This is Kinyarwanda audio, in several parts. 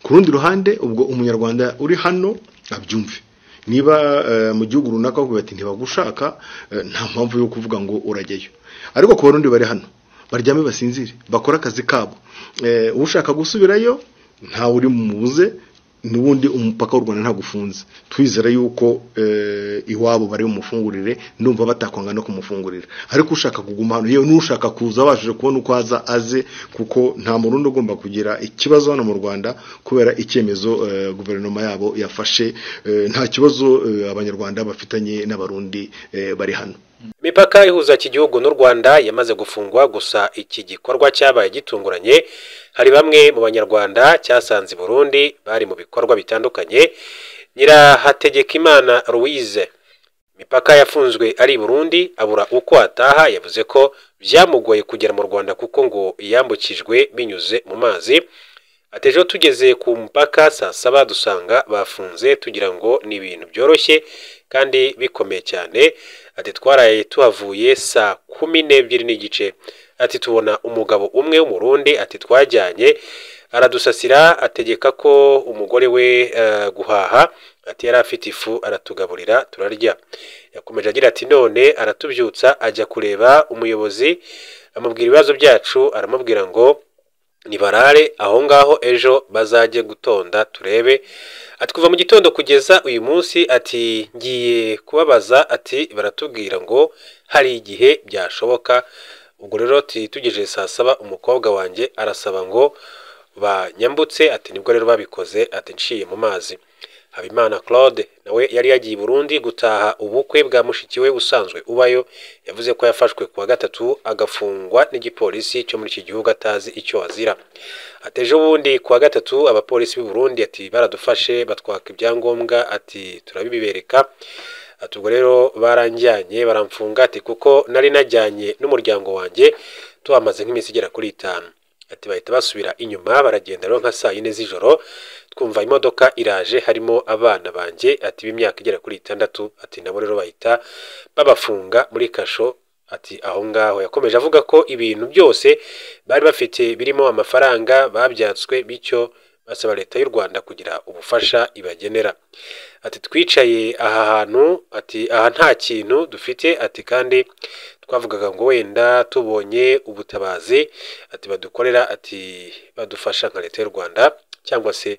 ku rundi ruhande ubwo umunyarwanda uri hano abyumve niba mu gihugu runaka bavuga bati ntibagushaka nta mpamvu yo kuvuga ngo urajyayo ariko ku barundi bari hano baryame basinzire bakore akazi kabo ushaka gusubirayo ntawe uri mubuze n'ubundi umupaka w'u rwanda ntabwo ufunze twizere yuko iwabo bari bumufungurire ndumva batakwanga no kumufungurira ariko ushaka kuguma hano yewe n'ushaka kuza abashije kubona uko aza aze kuko nta murundi ugomba kugira ikibazo hano mu rwanda kubera icyemezo guverinoma yabo yafashe nta kibazo abanyarwanda bafitanye n'abarundi bari hano imipaka ihuza iki gihugu n'u rwanda yamaze gufungwa gusa iki gikorwa cyabaye gitunguranye hari bamwe mu banyarwanda cyasanze burundi bari mu bikorwa bitandukanye nyirahategekimana louise imipaka yafunzwe ari burundi abura uko ataha yavuze ko byamugoye kugera mu rwanda kuko ngo yambukijwe binyuze mu mazi atejeho tugeze ku mupaka saa saba dusanga bafunze tugira ngo ni ibintu byoroshye kandi bikomeye cyane ati twaraye tuhavuye saa kumi n'ebyiri n'igice ati tubona umugabo umwe w'umurundi ati twajyanye aradusasira ategeka ko umugore we guhaha ati yari afite ifu aratugaburira turarya yakomeje agira ati none aratubyutsa ajya kureba umuyobozi amubwira ibibazo byacu aramubwira ngo nibarare aho ngaho ejo bazajye gutonda turebe ati kuva mu gitondo kugeza uyu munsi ati ngiye kubabaza ati baratubwira ngo hari igihe byashoboka ubwo rero tugejeje saa saba umukobwa wanjye arasaba ngo banyambutse ati nibwo rero babikoze ati nciye mu mazi habimana claude nawe yari yagiye i burundi gutaha ubukwe bwa mushiki we usanzwe ubayo yavuze ko yafashwe kuwa gatatu agafungwa n'igipolisi cyo muri iki gihugu atazi icyo azira ateje ubundi kuwa gatatu abapolisi b'i burundi ati baradufashe batwaka ibyangombwa ati turabibereka ati ubwo rero baranjyanye baramfunga ati kuko nari najyanye n'umuryango wanjye tuhamaze nk'iminsi igera kuri itanu ati bahita basubira inyuma baragenda rero nka saa yine z'ijoro twumva imodoka iraje harimo abana banjye ati b'imyaka igera kuri itandatu ati nabo rero bahita babafunga muri kasho ati aho ngaho yakomeje avuga ko ibintu byose bari bafite birimo amafaranga babyatswe bityo basaba leta y'u rwanda kugira ubufasha ibagenera ati twicaye aha hantu ati aha nta kintu dufite ati kandi twavugaga ngo wenda tubonye ubutabazi ati badukorera ati badufasha nka leta y'u rwanda cyangwa se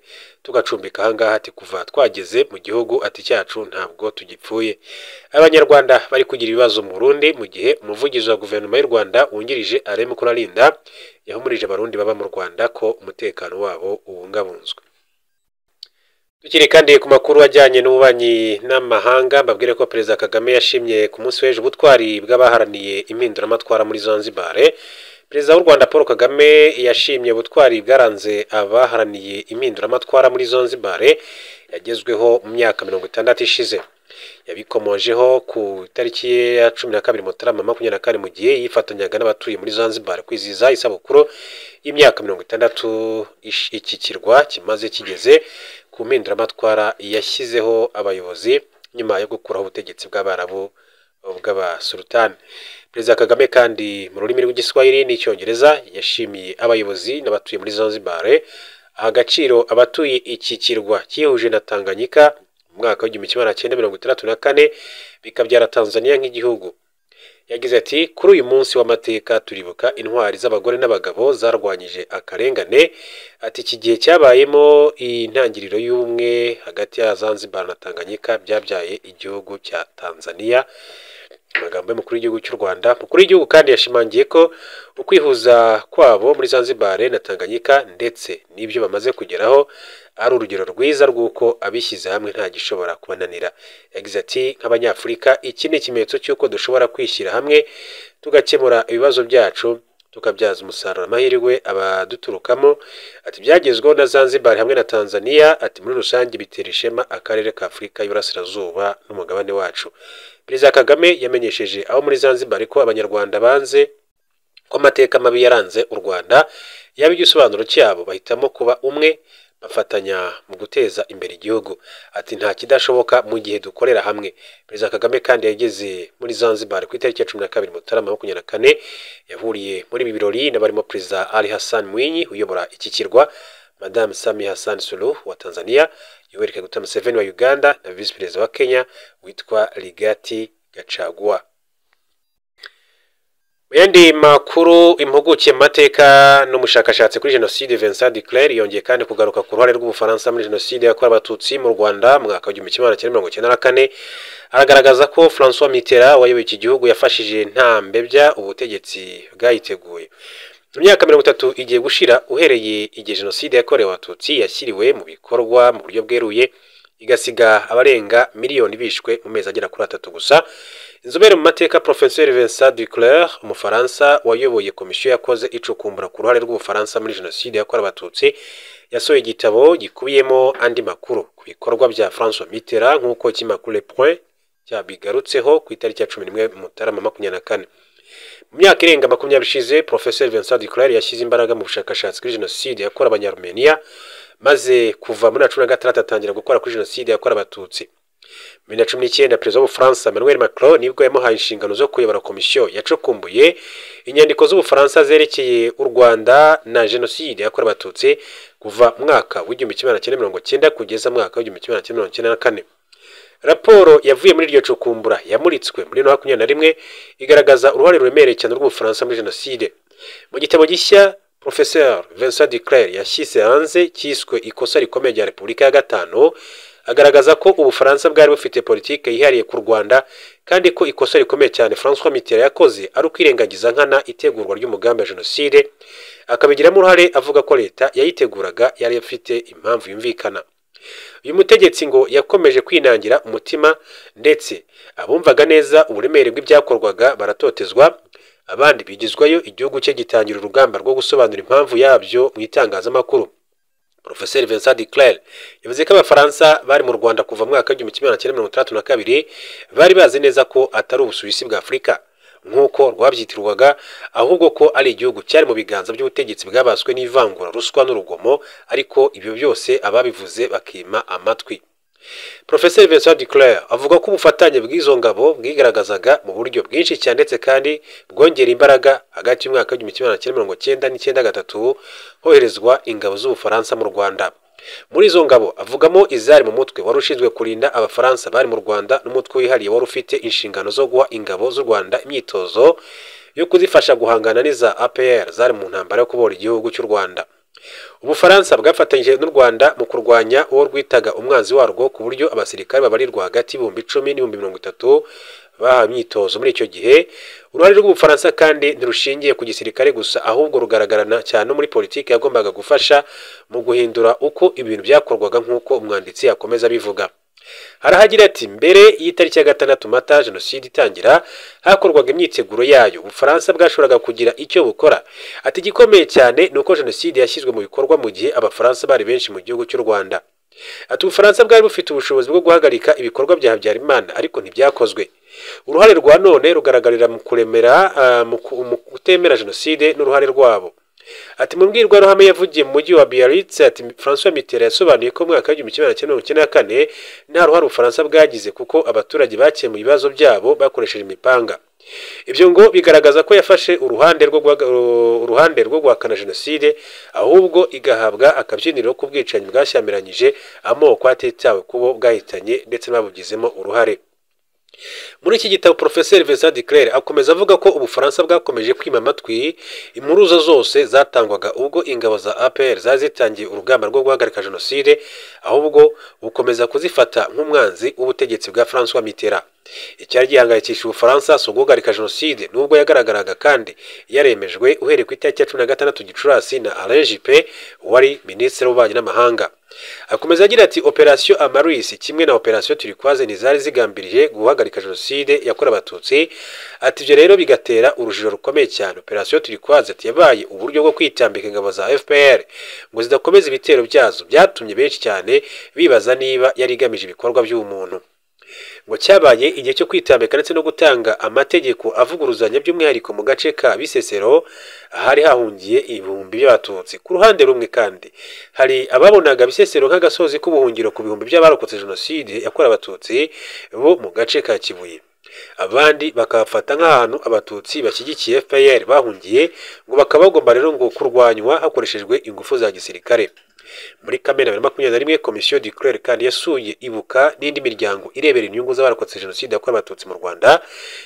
tugacumbika ahangaha ati kuva twageze mu gihugu ati cyacu ntabwo tugipfuye abanyarwanda bari kugira ibibazo mu Burundi mu gihe umuvugizi wa guverinoma y'u rwanda wungirije areme kurarinda yahumurije abarundi baba mu rwanda ko umutekano wabo ubungabunzwe tukiri kandi ku makuru ajyanye n'ububanyi n'amahanga mbabwire ko perezida kagame yashimye ku munsi w'ejo ubutwari bw'abaharaniye impinduramatwara muri zanzibar perezida w'u rwanda paul kagame yashimye ubutwari bwaranze abaharaniye impinduramatwara muri zanzibar yagezweho mu myaka mirongo itandatu ishize yabikomojeho ku itariki ya cumi na kabiri mutarama makumyabiri na kane mu gihe yifatanyaga n'abatuye muri zanzibar kwizihiza isabukuru y'imyaka mirongo itandatu iki kirwa kimaze kigeze ku mpinduramatwara yashyizeho abayobozi nyuma yo gukuraho ubutegetsi bw'abarabu bw'abasulutani perezida kagame kandi mu rurimi rw'igiswahili n'icyongereza yashimiye abayobozi n'abatuye muri zanzibar aha agaciro abatuye iki kirwa cyihuje na tanganyika mu mwaka w'igihumbi kimwe magana cyenda mirongo itandatu na kane bikabyara tanzania nk'igihugu yagize ati kuri uyu munsi w'amateka turibuka intwari z'abagore n'abagabo zarwanyije akarengane ati iki gihe cyabayemo intangiriro y'ubumwe hagati ya zanzibar na tanganyika byabyaye igihugu cya tanzania amagambo y'umukuru w'igihugu cy'u rwanda umukuru w'igihugu kandi yashimangiye ko ukwihuza kwabo muri zanzibar na tanganyika ndetse n'ibyo bamaze kugeraho ari urugero rwiza rw'uko abishyize hamwe nta gishobora kubananira yagize ati nk'abanyafurika iki ni ikimenyetso cy'uko dushobora kwishyira hamwe tugakemura ibibazo byacu tukabyaza umusaruro amahirwe abaduturukamo ati byagezweho na zanzibar hamwe na tanzania ati muri rusange bitera ishema akarere ka afurika y'uburasirazuba n'umugabane wacu perezida kagame yamenyesheje aho muri zanzibar ko abanyarwanda banze ko amateka mabi yaranze u rwanda yaba igisobanuro cyabo bahitamo kuba umwe bafatanya mu guteza imbere igihugu ati nta kidashoboka mu gihe dukorera hamwe perezida kagame kandi yageze muri zanzibar ku itariki ya cumi na kabiri mutarama makumyabiri na kane yahuriye muri ibi birori n'abarimo perezida ali hassan mwinyi uyobora iki kirwa madamu sami hassan suluhu wa tanzania yoweri kaguta museveni wa uganda na visi perezida wa kenya witwa rigati gacaguwa mu yandi makuru impuguke mu mateka n'umushakashatsi kuri jenoside vincent duclair yongeye kandi kugaruka ku ruhare rw'ubufaransa muri jenoside yakorewe abatutsi mu rwanda mu mwaka w'igihumbi kimwe magana cyenda mirongo icyenda na kane aragaragaza ko francois mitterand wayoboye iki gihugu yafashije nta mbebya ubutegetsi bwayiteguye mu myaka mirongo itatu igiye gushira uhereye igihe jenoside yakorewe abatutsi yashyiriwe mu bikorwa mu buryo bweruye igasiga abarenga miliyoni bishwe mu mezi agera kuri atatu gusa inzobere mu mateka porofeseri vincent duclair umufaransa wayoboye komisiyo yakoze icukumbura ku ruhare rw'ubufaransa muri jenoside yakorewe abatutsi yasohoye igitabo gikubiyemo andi makuru ku bikorwa bya francois mitterand nk'uko ikinyamakuru le point cyabigarutseho ku itariki ya cumi n'imwe mutarama makumyabiri na kane mu myaka irenga makumyabiri ishize porofeseri vincent duclair yashyize imbaraga mu bushakashatsi kuri jenoside yakorewe abanyarumeniya maze kuva muri na cumi na gatandatu atangira gukora kuri jenoside yakorewe abatutsi bibiri na cumi n'icyenda perezida w'ubufaransa manuel macron nibwo yamuhaye inshingano zo kuyobora komisiyo yacukumbuye inyandiko z'ubufaransa zerekeye u rwanda na jenoside yakorewe abatutsi kuva mu mwaka w'igihumbi kimwe magana cyenda mirongo cyenda kugeza mu mwaka w'igihumbi kimwe magana cyenda mirongo cyenda na kane raporo yavuye muri iryo cukumbura yamuritswe muri bibiri na makumyabiri na rimwe igaragaza uruhare ruremereye cyane rw'ubufaransa muri jenoside mu gitabo gishya porofeseri vincent duclair yashyize hanze cyiswe ikosa rikomeye rya repubulika ya gatanu agaragaza ko ubufaransa bwari bufite politiki yihariye ku rwanda kandi ko ikosa rikomeye cyane francois mitterand yakoze ari ukwirengagiza nkana itegurwa ry'umugambi wa jenoside akabigiramo uruhare avuga ko leta yayiteguraga yari ifite impamvu yumvikana uyu mutegetsi ngo yakomeje kwinangira umutima ndetse abumvaga neza uburemere bw'ibyakorwaga baratotezwa abandi bigizwayo igihugu cye gitangira urugamba rwo gusobanura impamvu yabyo mu itangazamakuru Profeseri Vincent Duclair yavuze ko abafaransa bari mu Rwanda kuva mu mwaka w'igihumbi kimwe magana cyenda mirongo itandatu na kabiri bari bazi neza ko atari ubusuwisi bwa Afurika nk'uko rwabyitirwaga ahubwo ko ari igihugu cyari mu biganza by'ubutegetsi bwabaswe n'ivangura ruswa n'urugomo ariko ibyo byose ababivuze bakima amatwi Profeseri Vincent Duclair avuga ko ubufatanye bw'izo ngabo bwigaragazaga mu buryo bwinshi cyane ndetse kandi bwongera imbaraga hagati y'umwaka w'igihumbi kimwe magana cyenda mirongo cyenda n'icyenda gatatu hoherezwa ingabo z'ubufaransa mu rwanda muri izo ngabo avugamo izari mu mutwe wari ushinzwe kurinda abafaransa bari mu rwanda n'umutwe wihariye wari ufite inshingano zo guha ingabo z'u rwanda imyitozo yo kuzifasha guhangana n'iza apr zari mu ntambara yo kubohora igihugu cy'u rwanda ubufaransa bwafatanyije n'u rwanda mu kurwanya uwo rwitaga umwanzi warwo ku buryo abasirikare babarirwa hagati y'ibihumbi icumi n'ibihumbi mirongo itatu bahawe imyitozo muri icyo gihe uruhare rw'ubufaransa kandi ntirushingiye ku gisirikare gusa ahubwo rugaragarana cyane no muri politiki yagombaga gufasha mu guhindura uko ibintu byakorwaga nk'uko umwanditsi yakomeza abivuga harahagira ati mbere y'itariki ya gatandatu mata jenoside itangira hakorwaga imyiteguro yayo ubufaransa bwashoboraga kugira icyo bukora ati igikomeye cyane ni uko jenoside yashyizwe mu bikorwa mu gihe abafaransa bari benshi mu gihugu cy'u rwanda ati ubufaransa bwari bufite ubushobozi bwo guhagarika ibikorwa bya habyarimana ariko ntibyakozwe uruhare rwa none rugaragarira mu kuremera mu kutemera jenoside n'uruhare rwabo ati mu mbwirwaruhame yavugiye mu mujyi wa biarritz ati francois mitterand yasobanuye ko mu mwaka w'igihumbi kimwe magana mirongo icyenda na kane nta ruhare ubufaransa bwagize kuko abaturage bakemuye ibibazo byabo bakoresheje imipanga ibyo ngo bigaragaza ko yafashe uruhande rwo uruhande rwo guhakana jenoside ahubwo igahabwa akabyiniriro k'ubwicanyi bwashyamiranyije amoko atitawe ku bo bwahitanye ndetse n'ababugizemo uruhare muri iki gitabo porofeseri vincent duclair akomeza avuga ko ubufaransa bwakomeje kwima amatwi impuruza zose zatangwaga ubwo ingabo za apr zari zitangiye urugamba rwo guhagarika jenoside ahubwo bukomeza kuzifata nk'umwanzi w'ubutegetsi bwa francois mitterand icyari gihangayikishije ubufaransa si uguhagarika jenoside nubwo yagaragaraga kandi yaremejwe uhereye ku itariki ya cumi na gatandatu gicurasi na alain juppe wari minisitiri w'ububanyi n'amahanga akomeza agira ati operasiyo amarisi kimwe na operasiyo turikwaze ntizari zigambiriye guhagarika jenoside yakorewe abatutsi ati ibyo rero bigatera urujijo rukomeye cyane operasiyo turikwaze ati yabaye uburyo bwo kwitambika ingabo za fpr ngo zidakomeza ibitero byazo byatumye benshi cyane bibaza niba yari igamije ibikorwa by'ubumuntu ngo cyabaye igihe cyo kwitambika ndetse no gutanga amategeko avuguruzanya by'umwihariko mu gace ka bisesero ahari hahungiye ibihumbi by'abatutsi ku ruhande rumwe kandi hari ababonaga bisesero nk'agasozi k'ubuhungiro ku bihumbi by'abarokotse jenoside yakorewe abatutsi bo mu gace ka kibuye abandi bakabafata nk'ahantu abatutsi bashyigikiye fpr bahungiye ngo bakaba bagomba rero ngo kurwanywa hakoreshejwe ingufu za gisirikare muri kamena bibiri na makumyabiri na rimwe komisiyo dikurere kandi yasuye ibuka n'indi miryango irebera inyungu z'abarokotse jenoside yakorewe abatutsi mu rwanda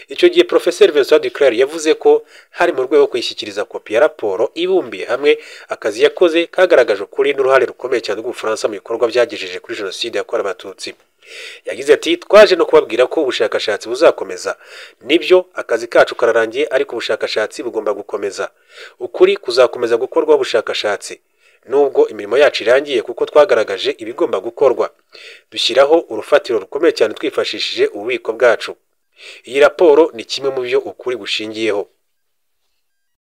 icyo gihe porofeseri vincent dikurere yavuze ko hari mu rwego rwo kuyishyikiriza kopi ya raporo ibumbiye hamwe akazi yakoze kagaragaje ukuri n'uruhare rukomeye cyane rw'ubufaransa mu bikorwa byagejeje kuri jenoside yakorewe abatutsi yagize ati twaje no kubabwira ko ubushakashatsi buzakomeza nibyo akazi kacu kararangiye ariko ubushakashatsi bugomba gukomeza ukuri kuzakomeza gukorwaho ubushakashatsi nubwo imirimo yacu irangiye kuko twagaragaje ibigomba gukorwa dushyiraho urufatiro rukomeye cyane twifashishije ububiko bwacu iyi raporo ni kimwe mu byo ukuri bushingiyeho